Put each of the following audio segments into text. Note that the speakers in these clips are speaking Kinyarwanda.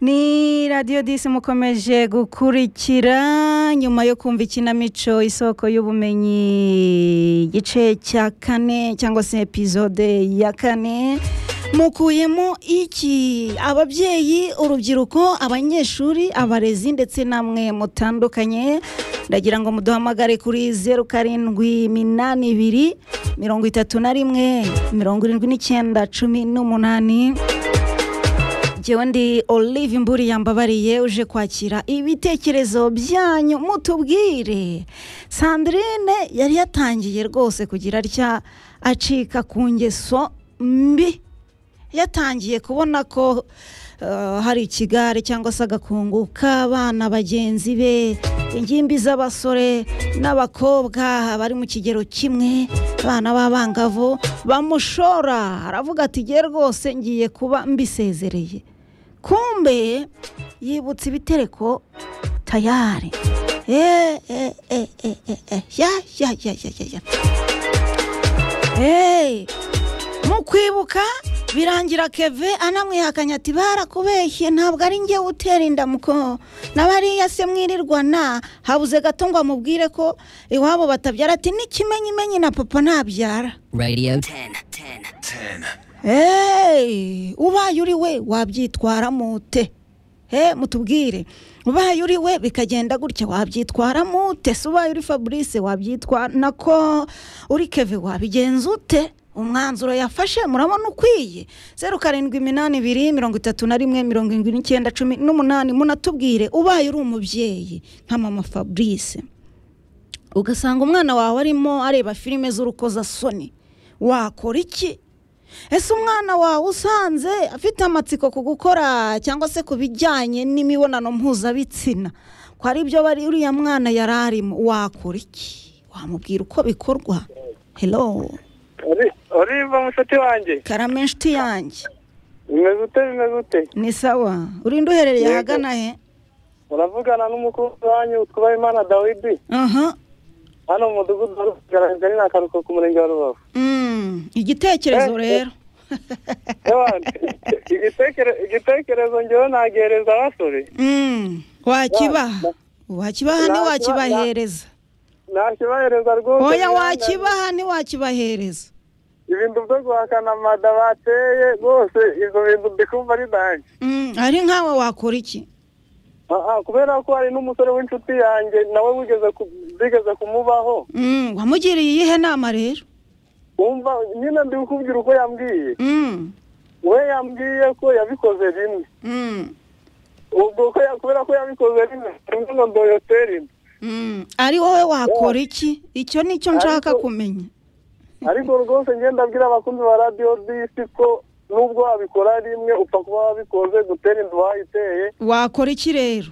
ni radiyo disi mukomeje gukurikira nyuma yo kumva ikinamico isoko y'ubumenyi igice cya kane cyangwa se epizode ya kane mukuyemo iki ababyeyi urubyiruko abanyeshuri abarezi ndetse namwe mutandukanye ndagira ngo muduhamagare kuri zeru karindwi minani ibiri mirongo itatu na rimwe mirongo irindwi n'icyenda cumi n'umunani njyewe ndi olive mburi yambabariye uje kwakira ibitekerezo byanyu mutubwire sandrine yari yatangiye rwose kugira atya acika ku ngeso mbi yatangiye kubona ko hari ikigare cyangwa se agakungu k'abana bagenzi be ingimbi z'abasore n'abakobwa bari mu kigero kimwe abana b'abangavu bamushora aravuga ati ngiye rwose ngiye kuba mbisezereye kumbe yibutse ibitereko tayari eee eee eee eee ya ya ya ya ya eee mu kwibuka birangira keve anamwihakanya ati barakubeshye ntabwo ari njye utera inda muko n'abariya se mwirirwana habuze gato ngo amubwire ko iwabo batabyara ati n'ikimenyimenyi na papa ntabyara radio Hey, ubaye uri we wabyitwaramo ute he mutubwire ubaye uri we bikagenda gutya wabyitwaramo ute se ubaye uri fabrice wabyitwara nako uri keve wabigenza ute umwanzuro yafashe murabona ukwiye zeru karindwi iminani ibiri mirongo itatu na rimwe mirongo irindwi n'icyenda cumi n'umunani munatubwire ubaye uri umubyeyi nka mama fabrice ugasanga umwana wawe arimo areba filime z'urukozasoni wakora iki ese umwana wawe usanze afite amatsiko ku gukora cyangwa se ku bijyanye n'imibonano mpuzabitsina ko ari byo bari uriya mwana yari arimo wakora iki wamubwira uko bikorwa hello ureba mushuti wanjye karame inshuti yanjye bimeze ute bimeze ute ni sawa urinda uherereye ahagana he uravugana n'umukunzi wanyu twubaha imana dawidi aha hano mu mudugudu wa rugaragara ni akaruhuko ku murenge wa rubavu Mm, igitekerezo rero Ewana, igitekere- igitekerezo ngewe nagereza abasore Mm, wakibaha wakibaha Nta- ntiwakibahereza nakibahereza rwose oya mwana. wakibaha ntiwakibahereza ibintu byo guhakana amada bateye rwose ibyo bintu mbikumva ari nanjye Mm, ari nkawe wakora iki Ah, ah, kubera ko hari n'umusore w'inshuti yanjye nawe wigeze ku- zigeze kumubaho Mm, wamugiriye iyihe nama rero wumva nyine ndi kukubwira uko yambwiye Mm, we yambwiye ko yabikoze rimwe mm, ubwo ko ya- kubera ko yabikoze rimwe rimwe ngo ndoyoteri mm. ari wowe wakora iki icyo nicyo nshaka Ariko- kumenya ariko rwose ngenda abwira abakunzi ba radiyo disi ko nubwo wabikora rimwe upfa kuba wabikoze gutera inzu wayiteye wakora iki rero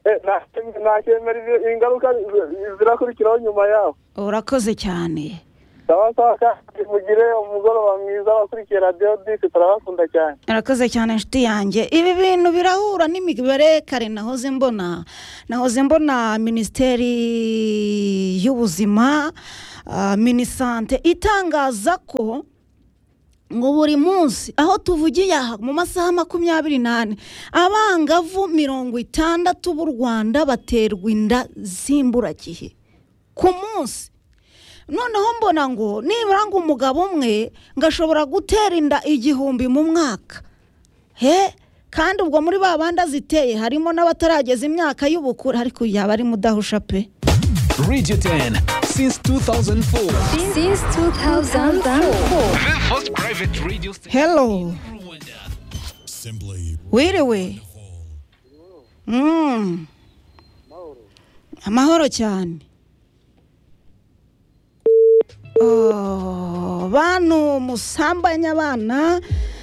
eh, nta- ntakemera ibyo- ingaruka zi- zirakurikiraho nyuma yaho urakoze cyane sawa sawa kandi mugire umugoroba mwiza abakurikiye radiyo disi turabakunda cyane arakoze cyane inshuti yanjye ibi bintu birahura n'imibare kare nahoze mbona nahoze mbona minisiteri y'ubuzima ah, minisante itangaza ko ngo buri munsi aho tuvugiye aha mu masaha makumyabiri n'ane abangavu mirongo itandatu b'u rwanda baterwa inda z'imburagihe ku munsi noneho mbona ngo nibura ngo umugabo umwe ngo ashobora gutera inda igihumbi mu mwaka he kandi ubwo muri ba bandi aziteye harimo n'abatarageza imyaka y'ubukure ariko yaba ari mudahusha pe Radio 10 since 2004. since 2004 The first private radio station. hello Assembly wiriwe Mm. amahoro cyane Oh, bantu musambanya abana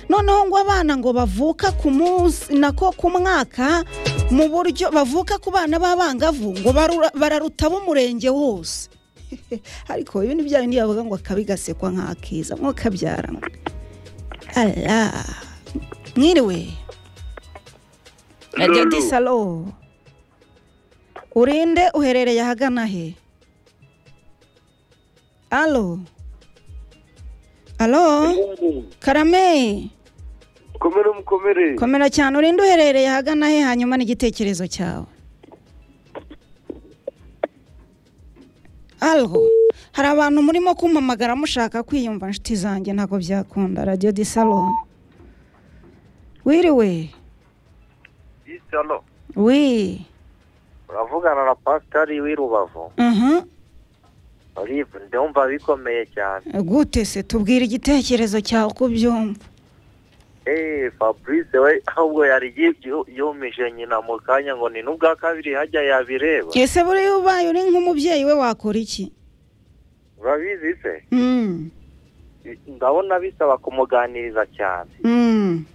noneho ngo abana ngo bavuka ku munsi nako ku mwaka mu buryo bavuka ku bana b'abangavu ngo barura- bararuta b'umurenge wose ariko ibi ni bya bindi bavuga ngo akabi gasekwa nk'akiza mwokabyara mwiriwe radiyo disalo urinde uherereye ahagana he alo alo karame komera umukomere komera cyane urinde uherereye ahagana he hanyuma n'igitekerezo cyawe hariho hari abantu murimo kumpamagara mushaka kwiyumva inshuti zanjye ntabwo byakunda radiyo di salo wiriwe isalo wi uravugana na pasitari w'i rubavu uhu olive ndumva bikomeye cyane gute se tubwira igitekerezo cyawe uko ubyumva eee fabrice we ahubwo yari yu- yumije nyina mu kanya ngo ni n'ubwa kabiri hajya yabireba ese buriya ubaye uri nk'umubyeyi we wakora iki urabizi se Mm, ndabona bisaba kumuganiriza cyane mm. Mm,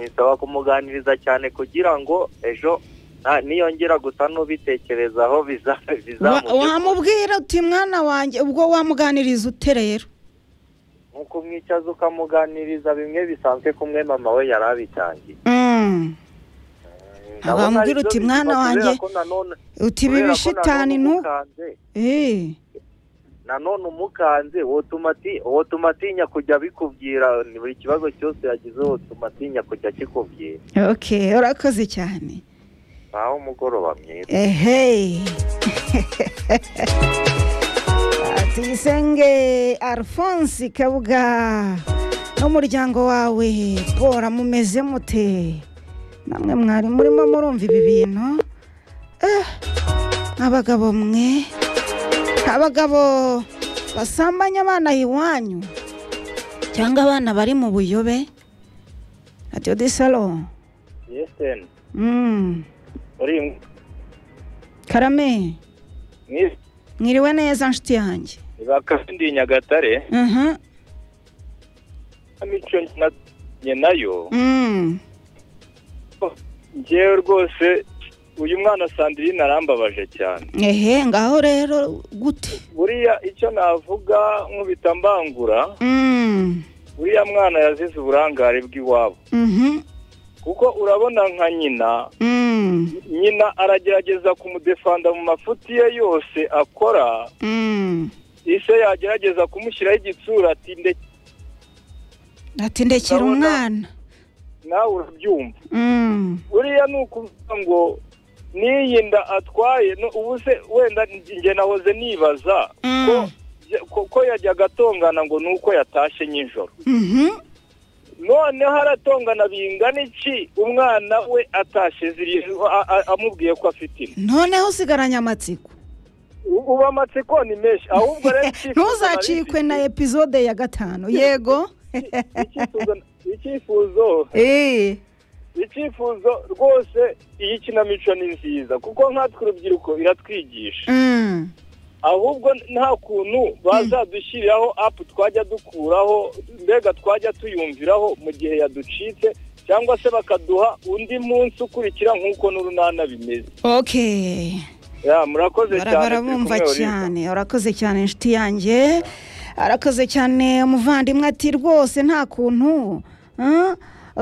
bisaba kumuganiriza cyane kugira ngo ejo na- niyongera gusa n'ubitekerezaho biza- Wa- bizamugere wamubwira uti mwana wanjye ubwo wamuganiriza ute rero ni ukumwicaza ukamuganiriza bimwe bisanzwe kumwe mama we yari abitangiye Mm. Ndabona Wamubwira aribyo uti, bizima "Mwana kubera wanjye, ko nanone- uti ibi kubera ko bishitani nanone ntu umukanze, Eh, nanone umukanze wotuma ati- wotuma atinya kujya abikubwira ni buri kibazo cyose yagize wotuma atinya kujya akikubwira okay urakoze cyane naho umugoroba mwiza ehe tuyisenge alphonse kabuga n'umuryango wawe bora mumeze mute namwe mwari murimo murumva ibi bintu Eh, abagabo mwe abagabo basambanya abana iwanyu cyangwa abana bari mu buyobe radiyo de salo yesiteni mm. uri karame mwiza mwiriwe neza nshuti yanjye bakafindi nyagatare Mhm, mico njye nayo mm. ngewe rwose uyu mwana sandirine arambabaje cyane ehe ngaho rero gute buriya icyo navuga nk'ubitambangura Mm, uriya mwana yazize uburangare bw'iwabo mhm, kuko urabona nka nyina mm, nyina aragerageza kumudefanda mu mafuti ye yose akora mm. ise yagerageza kumushyiraho igitsura ati nde- ati ndekera Ndabona- umwana nawe urabyumva Mm, buriya ni ukuvuga ngo n'iyi nda atwaye no- ubu se wenda njye nahoze nibaza ko mm, ko- ko yajyaga atongana ngo ni uko yatashye nijoro mhm, noneho aratongana bingana iki umwana we atashye ziri- a- a- amubwiye ko afite inda noneho usigaranye amatsiko U- ubu amatsiko ni menshi ahubwo rero icyifuzo ntuzacikwe nari na epizode ya gatanu yego mfite- icyifuzo- icyifuzo Eh, icyifuzo rwose iyi kinamico ni nziza kuko nkatwe urubyiruko iratwigisha mm, ahubwo nta kuntu bazadushyiriraho apu twajya dukuraho mbega twajya tuyumviraho mu gihe yaducitse cyangwa se bakaduha undi munsi ukurikira nk'uko n'urunana bimeze okay ya murakoze Bara- cyane turi barabumva kumwe, Oliva. cyane urakoze cyane inshuti yanjye arakoze cyane umuvandimwe ati rwose nta kuntu ah,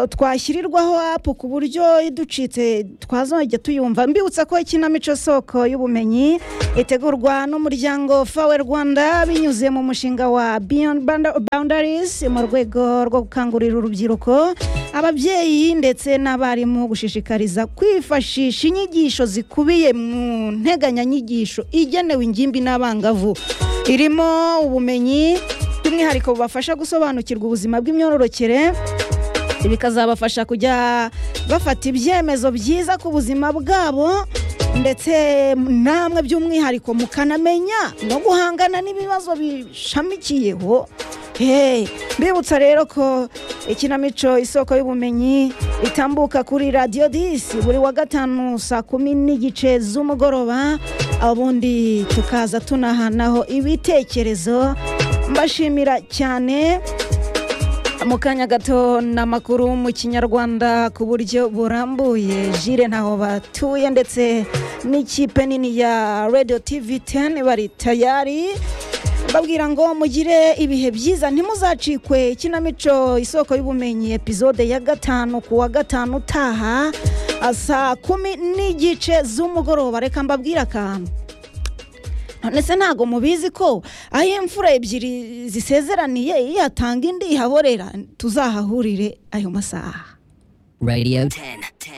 twashyirirwaho apu ku buryo iducitse twazajya tuyumva mbibutsa ko ikinamico soko y'ubumenyi itegurwa n'umuryango fawe rwanda binyuze mu mushinga wa beyond Banda- boundaries mu rwego rwo gukangurira urubyiruko ababyeyi ndetse n'abarimu gushishikariza kwifashisha inyigisho zikubiye mu nteganyanyigisho igenewe ingimbi n'abangavu irimo ubumenyi by'umwihariko bubafasha gusobanukirwa ubuzima bw'imyororokere bikazabafasha kujya bafata ibyemezo byiza ku buzima bwabo ndetse namwe by'umwihariko mukanamenya no guhangana n'ibibazo bishamikiyeho Hey, mbibutsa rero ko ikinamico isoko y'ubumenyi itambuka kuri radiyo disi buri wa gatanu saa kumi n'igice z'umugoroba ubundi tukaza tunahanaho ibitekerezo mbashimira cyane mu kanya gato ni amakuru mu kinyarwanda ku buryo burambuye jire ntaho batuye ndetse n'ikipe nini ya radiyo tivi teni bari tayari babwira ngo mugire ibihe byiza ntimuzacikwe ikinamico isoko y'ubumenyi epizode ya gatanu ku wa gatanu utaha saa kumi n'igice z'umugoroba reka mbabwire akantu none se ntabwo mubizi ko aho imfura ebyiri zisezeraniye iyo atanga indi ihaborera tuzahahurire ayo masaha Radio 10.